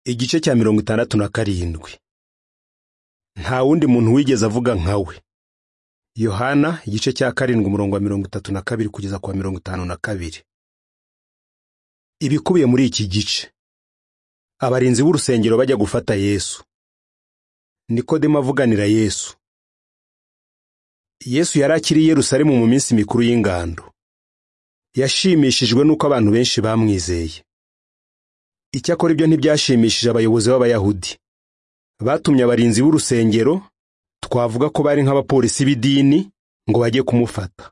igice cya mirongo itandatu na karindwi nta wundi muntu wigeze avuga nkawe yohana igice cya karindwi umurongo wa mirongo itatu na kabiri kugeza ku wa mirongo itanu na kabiri ibikubiye muri iki gice abarinzi b'urusengero bajya gufata yesu nikodemo avuganira yesu yesu yari akiri i yerusalemu mu minsi mikuru y'ingando yashimishijwe n'uko abantu benshi bamwizeye icyakora ibyo ntibyashimishije abayobozi b'abayahudi batumye abarinzi b'urusengero twavuga ko bari nk'abapolisi b'idini ngo bajye kumufata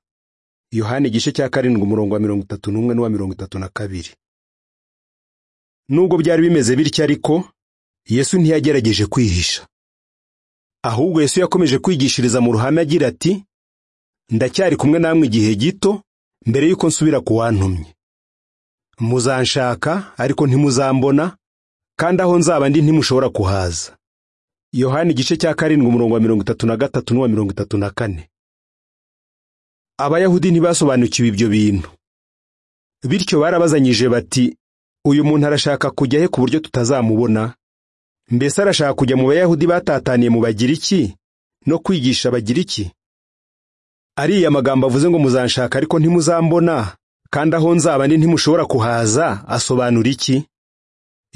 yohani igice cya karindwi umurongo wa mirongo itatu n'umwe n'uwa mirongo itatu na kabiri nubwo byari bimeze bityo ariko yesu ntiyagerageje kwihisha ahubwo yesu yakomeje kwigishiriza mu ruhame agira ati ndacyari kumwe namwe igihe gito mbere y'uko nsubira ku wantumye muzanshaka ariko ntimuzambona kandi aho nzaba ndi ntimushobora kuhaza yohani igice cya karindwi umurongo wa mirongo itatu na gatatu n'uwa mirongo itatu na kane abayahudi ntibasobanukiwe ibyo bintu bityo barabazanyije bati uyu muntu arashaka kujya he ku buryo tutazamubona mbese arashaka kujya mu bayahudi batataniye mu bagiriki no kwigisha abagiriki ariya magambo avuze ngo muzanshaka ariko ntimuzambona kandi aho nzaba ndi ntimushobora kuhaza asobanura iki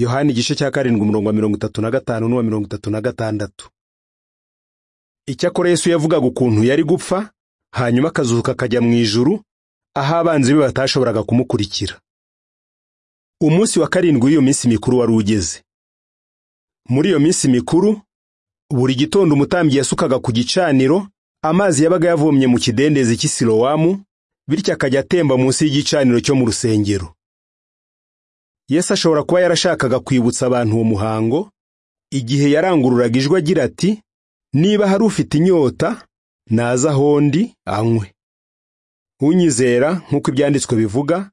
yohani igice cya karindwi umurongo wa mirongo itatu na gatanu n'uwa mirongo itatu na gatandatu icyakora yesu yavugaga ukuntu yari gupfa hanyuma akazuka akajya mu ijuru aho abanzi be batashoboraga kumukurikira umunsi wa karindwi w'iyo minsi mikuru wari ugeze muri iyo minsi mikuru buri gitondo umutambyi yasukaga ku gicaniro amazi yabaga yavomye mu kidendezi cy'isilowamu bityo akajya atemba munsi y'igicaniro cyo mu rusengero yesu ashobora kuba yarashakaga kwibutsa abantu uwo muhango igihe yarangururaga ijwi agira ati niba hari ufite inyota naza aho ndi anywe unyizera nk'uko ibyanditswe bivuga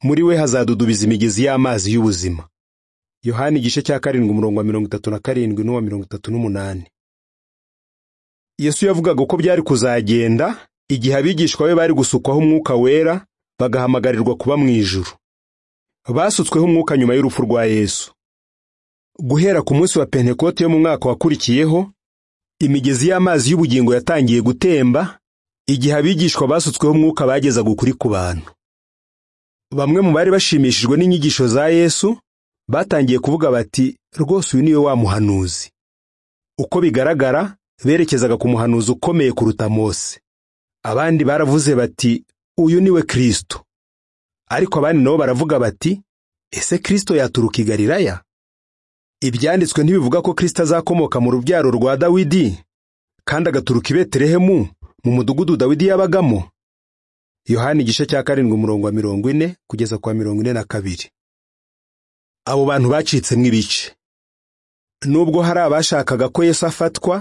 muri we hazadudubiza imigezi y'amazi y'ubuzima yohani igice cya karindwi umurongo wa mirongo itatu na karindwi n'uwa mirongo itatu n'umunani yesu yavugaga ko byari kuzagenda igihe abigishwa be bari gusukwaho umwuka wera bagahamagarirwa kuba mu ijuru basutsweho umwuka nyuma y'urupfu rwa yesu guhera ku munsi wa pentekote yo mu mwaka wakurikiyeho imigezi y'amazi y'ubugingo yatangiye gutemba igihe abigishwa basutsweho umwuka bagezaga ukuri ku bantu bamwe mu bari bashimishijwe n'inyigisho za yesu batangiye kuvuga bati rwose uyu niwe wa muhanuzi uko bigaragara berekezaga ku muhanuzi ukomeye kuruta mose abandi baravuze bati uyu niwe kirisito ariko abandi nabo baravuga bati ese kirisito yaturuka i galilaya ibyanditswe ntibivuga ko kirisito azakomoka mu rubyaro rwa dawidi kandi agaturuka i beterehemu mu mudugudu dawidi yabagamo yohani igice cya karindwi umurongo wa mirongo ine kugeza ku wa mirongo ine na kabiri abo bantu bacitsemo ibice nubwo hari abashakaga ko yesu afatwa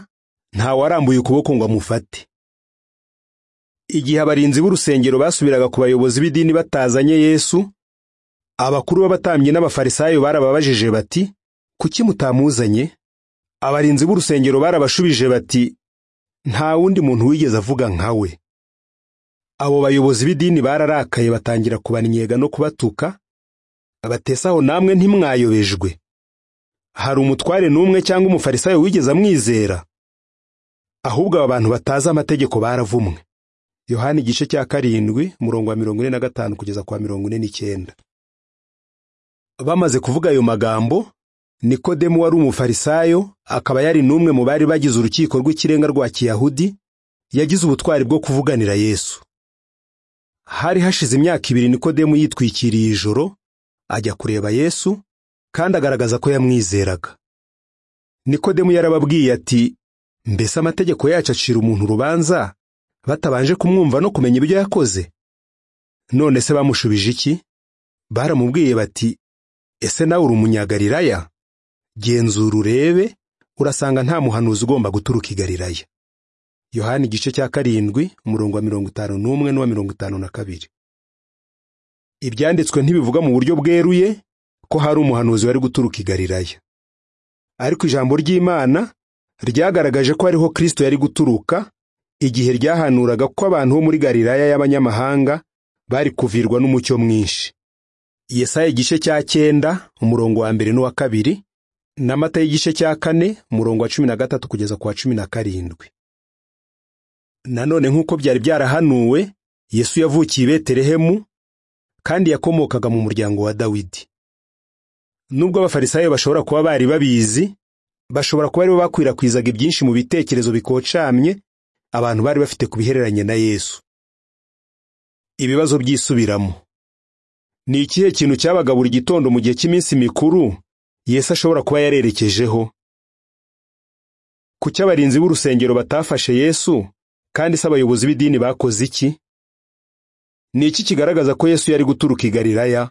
ntawarambuye ukuboko ngo amufate igihe abarinzi b'urusengero basubiraga ku bayobozi b'idini batazanye yesu abakuru b'abatambyi n'abafarisayo barababajije bati kuki mutamuzanye abarinzi b'urusengero barabashubije bati nta wundi muntu wigeze avuga nkawe abo bayobozi b'idini bararakaye batangira kubannyega no kubatuka batesaho namwe ntimwayobejwe hari umutware n'umwe cyangwa umufarisayo wigeze amwizera ahubwo aba bantu batazi amategeko baravumwe yohani igice cya karindwi murongo wa mirongo ine na gatanu kugeza kwa mirongo ine n'icyenda bamaze kuvuga ayo magambo nikodemu wari umufarisayo akaba yari n'umwe mu bari bagize urukiko rw'ikirenga rwa kiyahudi yagize ubutwari bwo kuvuganira yesu hari hashize imyaka ibiri nikodemu yitwikiriye ijoro ajya kureba yesu kandi agaragaza ko yamwizeraga nikodemu yarababwiye ati mbese amategeko yacu acira umuntu urubanza batabanje kumwumva no kumenya ibyo yakoze none se bamushubije iki baramubwiye bati ese nawe uri umunyagalilaya genzura urebe urasanga nta muhanuzi ugomba guturuka i galilaya yohani igice cya karindwi umurongo wa mirongo itanu n'umwe n'uwa mirongo itanu na kabiri ibyanditswe ntibivuga mu buryo bweruye ko hari umuhanuzi wari guturuka i galilaya ariko ijambo ry'imana ryagaragaje ko ariho kirisito yari guturuka igihe ryahanuraga ko abantu bo muri galilaya y'abanyamahanga bari kuvirwa n'umucyo mwinshi yesaya igice cya cyenda umurongo wa mbere n'uwa kabiri n'amata y'igice cya kane murongo wa cumi na gatatu kugeza ku wa cumi na karindwi nanone nk'uko byari byarahanuwe yesu yavukiye i betelehemu kandi yakomokaga mu muryango wa dawidi nubwo abafarisayo bashobora kuba bari babizi bashobora kuba aribo bakwirakwizaga ibyinshi mu bitekerezo bikocamye abantu bari bafite ku bihereranye na yesu ibibazo byisubiramo ni ikihe kintu cyabaga buri gitondo mu gihe cy'iminsi mikuru yesu ashobora kuba yarerekejeho kuki abarinzi b'urusengero batafashe yesu kandi se abayobozi b'idini bakoze iki ni iki kigaragaza ko yesu yari guturuka i galilaya